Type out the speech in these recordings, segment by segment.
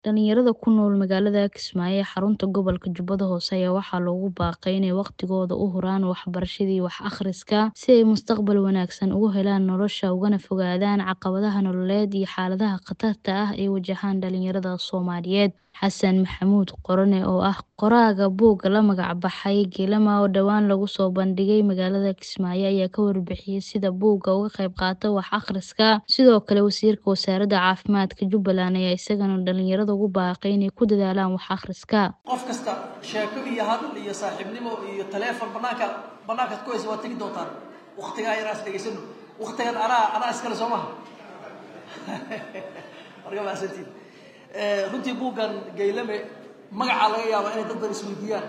Dhalinyarada ku nool magaalada Kismaayo ee xarunta gobolka Jubbada Hoose ayaa waxaa loogu baaqay inay waqtigooda u huraan waxbarashada iyo wax akhriska si ay mustaqbal wanaagsan ugu helaan nolosha ugana fogaadaan caqabadaha nololeed iyo xaaladaha khatarta ah ee wajahan dhalinyarada Soomaaliyeed. Xasan Maxamuud Qorone oo ah qoraaga buugga la magac baxay Kilama oo dhowaan lagu soo bandhigay magaalada Kismaayo ayaa ka warbixiyay sida buugga uga qayb qaato wax akhriska. Sidoo kale wasiirka wasaaradda caafimaadka Jubbaland ayaa isagana dhalinyarada ugu baaqay inay ku dadaalaan wax akhriska. qof kasta sheeko iyo hadal iyo saaxiibnimo iyo taleefon banaanka banaankaad ku haysa waad tegi doontaan waqtigaa yaraas dhegaysano waqtigan anaa anaa iskale soo maha marka mahadsantiin runtii buuggan gaylame magacaa laga yaabaa inay dad badan isweydiiyaan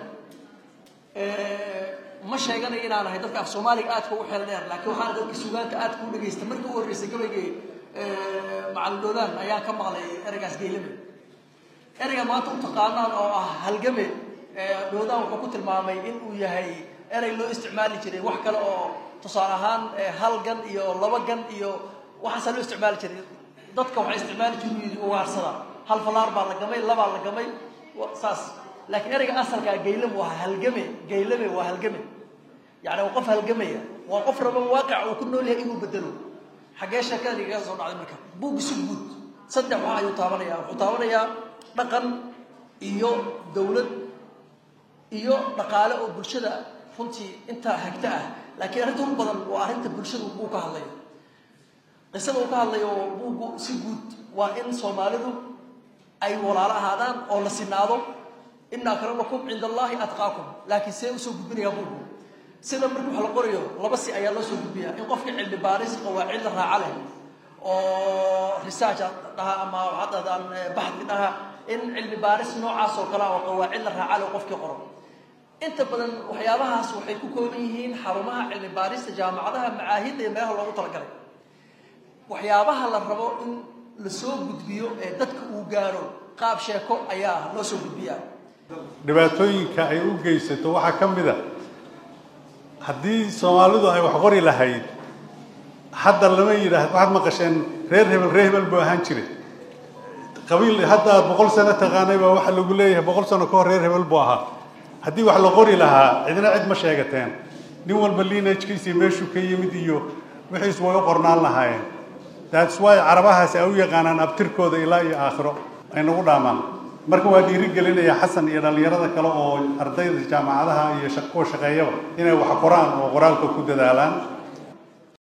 ma sheeganayo inaan ahay dadka af soomaaliga aadka ugu xeelan dheer laakiin waxaan dadka sugaanta aadka u dhegaysta markii u horreysay gabaygii macalin dhoodaan ayaan ka maqlay ereygaas gaylame ereyga maanta u taqaanaan oo ah halgame dhoodaan wuxuu ku tilmaamay in uu yahay erey loo isticmaali jiray wax kale oo tusaale ahaan hal gan iyo laba gan iyo waxaasaa loo isticmaali jiray dadka waxay isticmaali jiray ugaarsada hal falaar baa la gamay labaa la gamay saas laakiin ereyga asalkaa gaylame waa halgame gaylame waa halgame yacni waa qof halgamaya waa qof raba waaqica uu ku nool yahay inuu bedelo xaggee sheekada igaga soo dhacday marka buug isu guud saddex wax ayuu taabanayaa wuxuu taabanayaa dhaqan iyo dawlad iyo dhaqaale oo bulshada runtii intaa hagta ah laakiin arrinta ugu badan waa arrinta bulshada buu ka hadlayo qisada uu ka hadlayo buuggu si guud waa in soomaalidu ay walaalo ahaadaan oo la sinaado ina akramakum cinda allahi atqaakum laakiin see usoo gudbinayaa buuggu sida marka wax la qorayo laba si ayaa loo soo gudbiyaa in qofka cilmi baaris qawaacid la raaca leh oo research dhaha ama waxaad dhahdaan baxdi dhaha in cilmi baaris noocaas oo kale oo qawaacid la raaca leh qofkii qoro inta badan waxyaabahaas waxay ku kooban yihiin xarumaha cilmi baarista jaamacadaha macaahidda iyo meelaha loogu talagalay waxyaabaha la rabo in la soo gudbiyo ee dadka uu gaaro qaab sheeko ayaa loo soo gudbiyaa dhibaatooyinka ay u geysato waxaa ka mid a haddii soomaalidu ay wax qori lahayd hadda lama yidhaah waxaad maqasheen reer hebel reer hebel buu ahaan jiray qabiil hadda aad boqol sano taqaanay baa waxaa lagu leeyahay boqol sano ka hor reer hebel buu ahaa haddii wax la qori lahaa cidina cid ma sheegateen nin walba liinajkiisii meeshuu ka yimid iyo wixiis way u qornaan lahaayeen that's why carabahaasi ay u yaqaanaan abtirkooda ilaa iyo aakhiro ay nagu dhaamaan marka waa dhiirigelinaya xasan iyo dhallinyarada kale oo ardayda jaamacadaha iyo kuwa shaqeeyaba inay wax qoraan oo qoraalka ku dadaalaan